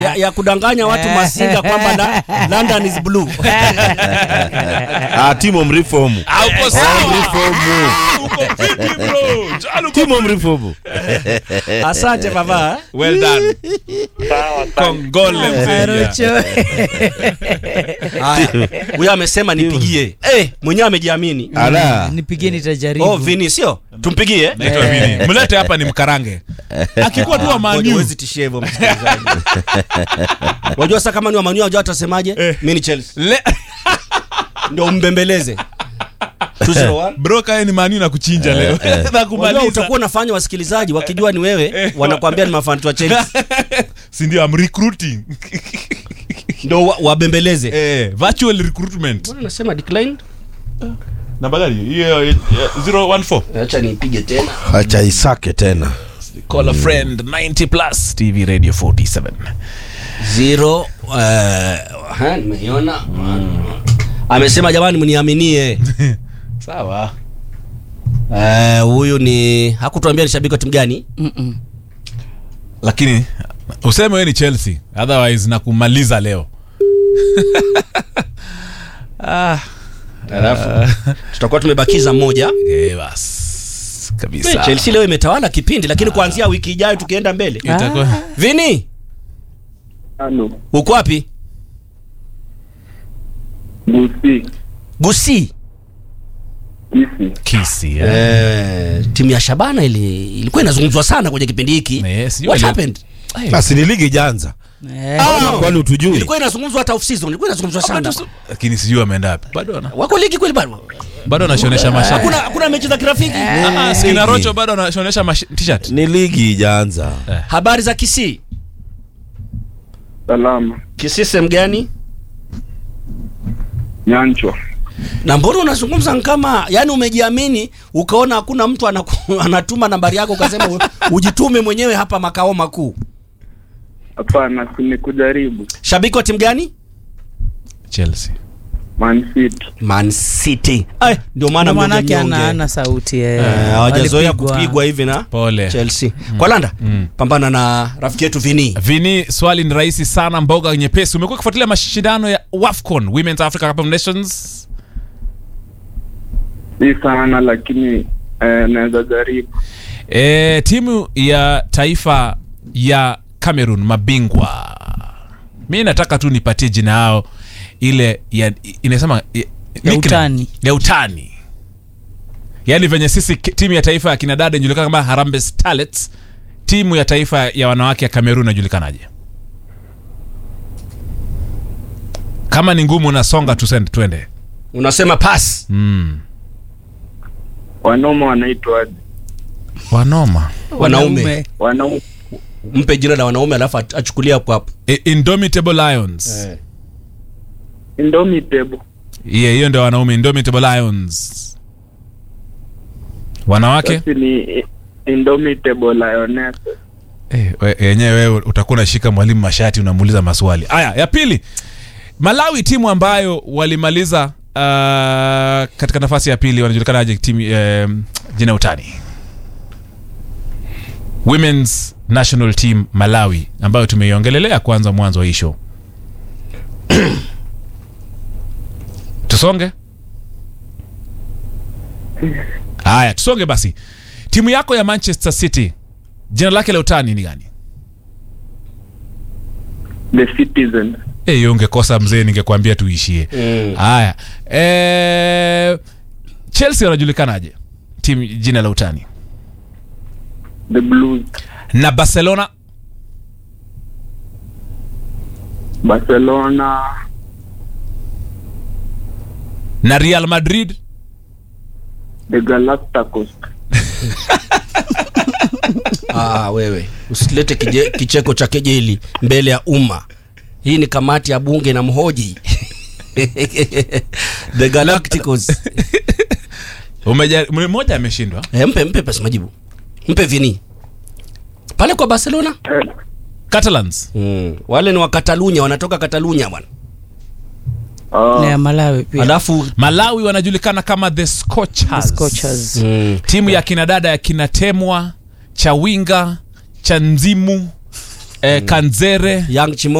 ya, ya kudanganya watu masinga kwamba la, London is blue. Ah, Timo mreform. Ah, uko sawa. Mreform. Uko vipi bro? Jalo uko Timo mreform. Asante baba. well done. Kongole mzee. Arocho. Haya. Huyo amesema nipigie. Eh, mwenyewe amejiamini. Ala. Nipigie nitajaribu. Oh, Vini sio? Tumpigie. Naitwa Vini. Mlete hapa ni mkarange. Akikuwa tu wa Ngoja, Man U. huwezi tishia hivyo msikilizaji. Wajua sasa kama ni wa Man U wajua watasemaje? Mimi ni Chelsea. Le- Ndio umbembeleze. 201. Bro kae ni Man U na kuchinja leo. Na Wajua kumaliza. utakuwa unafanya wasikilizaji wakijua ni wewe wanakuambia ni mafanti wa Chelsea. Si ndio I'm recruiting. Ndio wa- wabembeleze. Eh, virtual recruitment. Mbona nasema declined? Namba gani? Hiyo eh, 014. Acha niipige tena. Acha isake tena. Call a friend 90 plus TV Radio 47. Zero uh, ha, nimeiona amesema jamani mniaminie Sawa. Eh, huyu ni hakutuambia ni shabiki wa timu gani Mm-mm. Lakini useme wewe ni Chelsea, otherwise nakumaliza leo. ah, alafu tutakuwa tumebakiza mmoja eh bas. Kabisa. Chelsea leo imetawala kipindi lakini kuanzia wiki ijayo tukienda mbele Itakuwa Vini Halo, uko wapi Busi, Gusi Kisi. kisi. Eh. eh, timu ya Shabana ili, ilikuwa inazungumzwa sana kwenye kipindi hiki Eh, sijui what wali- happened Basi ni ligi ijaanza. Eh, Ah, Kwani utujui? ilikuwa inazungumzwa hata off season ilikuwa inazungumzwa sana Lakini sijui wameenda wapi. Bado wana wako ligi kweli bado bado wanashonesha mashati. hakuna hakuna mechi za kirafiki Ah, ah, Skina Rocho bado wanashonesha mash- t-shirt. Ni ligi ijaanza. habari za Kisii Salama. Kisii sehemu gani Nyanchwa. na mbona unazungumza kama yani umejiamini ukaona hakuna mtu anaku, anatuma nambari yako ukasema u- ujitume mwenyewe hapa makao makuu Hapana, si ni kujaribu. shabiki wa timu gani Chelsea. Man City. Man City Ay, ndio maana ndio mmoja manake ana mnyonge. ana sauti eh. Eh, hawajazoea Walipigwa. kupigwa hivi na Pole. Chelsea kwa landa pambana na rafiki yetu Vini Vini, swali ni rahisi sana, mboga nyepesi. Umekuwa ukifuatilia mashindano ya WAFCON, Women's Africa Cup of Nations? Si sana lakini eh, naweza jaribu. E, timu ya taifa ya Cameroon mabingwa, mi nataka tu nipatie jina yao ile ya inasema ya, nickname. utani. ya utani, yaani venye sisi ki- timu ya taifa ya kinadada inajulikana kama Harambee Starlets, timu ya taifa ya wanawake ya Cameroon inajulikanaje? Kama ni ngumu, nasonga tusende, twende. unasema pass Mm. Wanaume wanaitwa aje? Wanoma wanaume Wanaume mpe jina la wanaume alafu ach- achukulia hapo hapo I- Indomitable Lions Indomitable. Yeah, hiyo ndio wanaume Indomitable Lions. Wanawake Basi ni Indomitable Lioness. eh, we- yenyewe wewe utakuwa unashika mwalimu mashati unamuuliza maswali. Aya, ya pili. Malawi timu ambayo walimaliza uh, katika nafasi ya pili wanajulikanaje timu um, jina utani. Women's National Team Malawi ambayo tumeiongelelea kwanza mwanzo wa hii show. Tusonge? Haya, tusonge basi. Timu yako ya Manchester City jina lake la utani ni gani? The Citizen. Eh, hiyo ungekosa mzee, ningekwambia tuishie. Mm. Haya. Eh, Chelsea wanajulikanaje? Timu jina la utani. The Blues. Na Barcelona Barcelona. na Real Madrid The Galacticos. Ah, wewe usilete kije, kicheko cha kejeli mbele ya umma. Hii ni kamati ya bunge na mhoji The Galacticos. umeja mmoja ameshindwa. Eh, mpe mpe pesa majibu, mpe vini pale kwa Barcelona. Eh, Catalans. Mm. Wale ni wa Katalunya, wanatoka Katalunya bwana. na ya ah, Malawi pia Alafu Malawi wanajulikana kama the Scorchers. Scorchers. mm. Timu ya kina dada ya kina Temwa, Chawinga, Chanzimu eh, kanzere Young Chimo